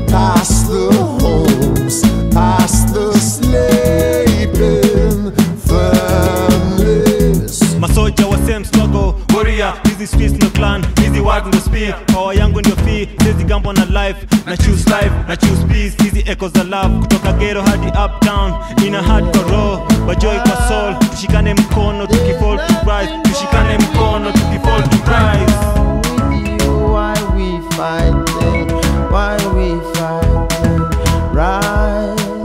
past the homes, past the sleeping families. masoja wa same struggle warrior hizi streets no clan hizi word ndo spear power yangu ndio fee sizi gambo na life na choose life na choose peace hizi echoes za love kutoka ghetto hadi uptown ina hard kwa roho bajoy kwa soul tushikane mkono tukifall to rise tushikane mkono tukifall to rise with you, why we fighting? Why we fighting? Rise,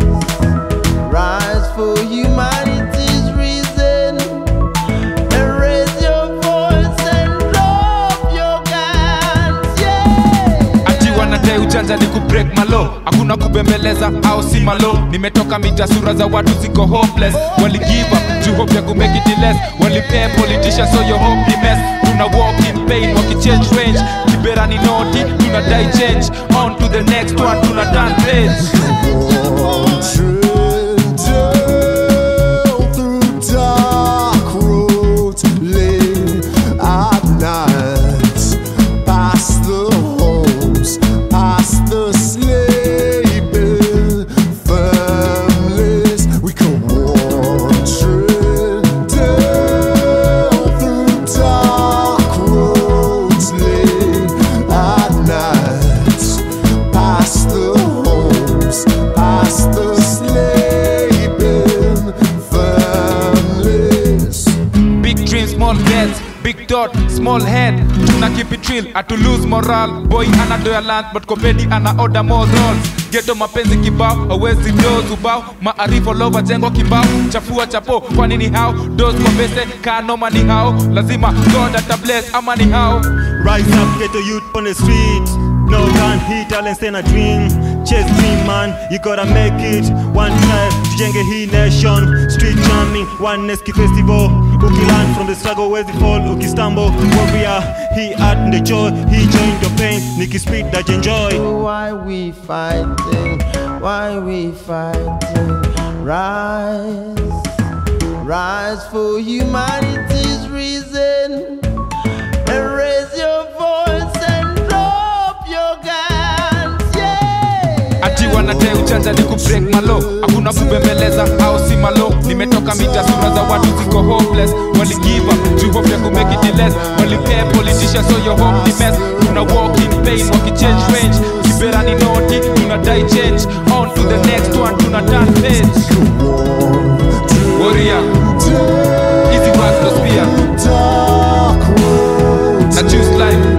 rise for humanity's reason. And raise your voice and drop your guns, yeah. ati wanadai ujanja ni kubreak malo hakuna kubembeleza au si malo nimetoka mita sura za watu ziko hopeless waligive up to hope ya kumake it less walipea politician so your hope ni mess tuna walk in pain wakichange range kibera ni noti tunadai change on to the next one tuna turn page Wandering down through dark roads late at night, past the homes, past the sleeping families. We go wandering down through dark roads late at night, past the homes, past the sleeping families. Big dream, small bets, big dot, small head. Tuna keep it real, atu lose moral. Boy ana doya land, but komedi ana order more rolls. Geto mapenzi kibao, hawezi doze ubao. Maarifa lova jengo kibao, chafua chapo. Kwa nini hao? Doze kwa pese, kaa noma ni hao. Lazima God ata bless, ama ni hao. Rise up, get a youth on the street. No gun, hit talent, stand a dream. Chase dream, man, you gotta make it. One time, tujenge hii nation. Street jamming, one Neski festival. Ukilearn from the struggle, where's the fall? Ukistumble, warrior. He art the joy, he joined your pain. Nikki speed that you enjoy. Why we fighting? Why we fighting? Rise, rise for humanity's reason. And raise your voice and drop your guns, yeah. ati wanadai ujanja ni kubreak malo hakuna kubembeleza au si malo nimetoka mita sura za watu ziko hopeless waligive up to hope ya kumake it less walipea politician so your hope ni mess tuna walk in pain wakichange range kibera ni noti tunadai change on to the next one tuna turn page warrior easy words to spear Dark roads na choose life